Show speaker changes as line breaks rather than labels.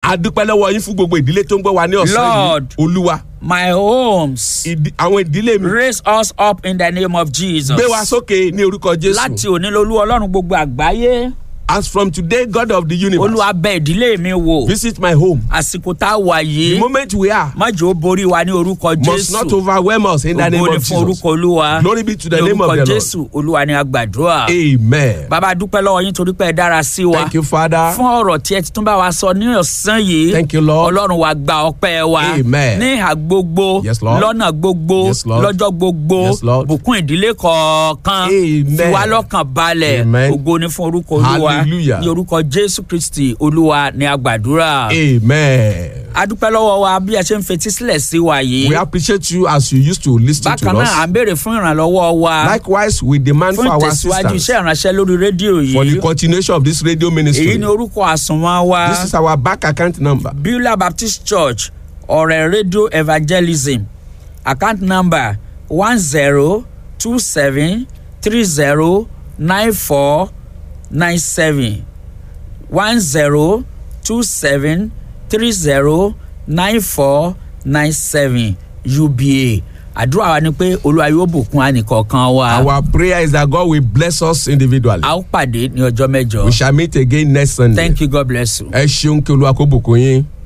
a dúpẹ́ lọ́wọ́ yín fún gbogbo ìdílé tó ń gbọ́ wa ní ọ̀sán
Lord.
yìí olúwa
my homes.
ìdí- àwọn ìdílé mi
Raise us up in the name of Jesus.
gbé wa sókè ní orúkọ
Láti
jésù
òní lolú ọlọ́run gbogbo àgbáyé.
as from today god of the universe
Olúwa bẹ ìdílé mi wò.
visit my home
Àsìkò tá a wà
the
yìí.
moment we are
Má jẹ́ ó borí wa ní orúkọ
must not
Jésù.
overwhelm us in the name
Ògo ni
of
fún
jesus
orúkọ Olúwa.
glory be to the
Ní
name of
orúkọ
the lord
Jésù Olúwa ni a gbàdúrà.
amen
Bàbá a dúpẹ́ lọ́wọ́ yín torí pé ẹ dára sí wa.
thank you father
Fún ọ̀rọ̀ tí ẹ ti tún bá wa sọ ní ọ̀sán yìí.
Thank you, Lord.
Ọlọ́run wa gba ọpẹ́ wa.
Amen.
Ní ìhà gbogbo.
Yes, Lord.
Lọ́nà gbogbo.
Yes, Lord.
Lọ́jọ́ gbogbo.
Yes, Lord.
Bùkún ìdílé kọ̀ọ̀kan.
Amen.
Fi wá lọ́kàn balẹ̀.
Amen.
Ògo ni fún orúkọ Olúwa.
Hallelujah.
Ní orúkọ Jésù Kristi Olúwa ni a gbàdúrà.
amen
A dúpẹ́ lọ́wọ́ wa bí a ṣe ń fetí sílẹ̀ sí wa yìí.
we appreciate you as you used to lis ten to
Bákan náà à
us
ń béèrè fún ìrànlọ́wọ́ wa.
likewise we demand for
Fún
our
ìtẹ̀síwájú
assistance
iṣẹ́ ìránṣẹ́ lórí rédíò
for the
yìí.
continuation of this radio ministry
Èyí ni orúkọ àsùnwọ̀n wa.
this is our bank account number
Beulah Baptist Church ọ̀rẹ́ radio evangelism account number one zero two seven three zero nine four nine seven one zero two seven three zero nine four nine seven UBA àdúrà wa ni pé olúwa yóò bùkún ànìkọ̀ọ̀kan wa
our prayer is that God will bless us individually
a ó pàdé ní ọjọ́ mẹ́jọ
we shall meet again next Sunday
thank you God bless you.
ẹ ṣeun kí olúwa kó bùkún yín.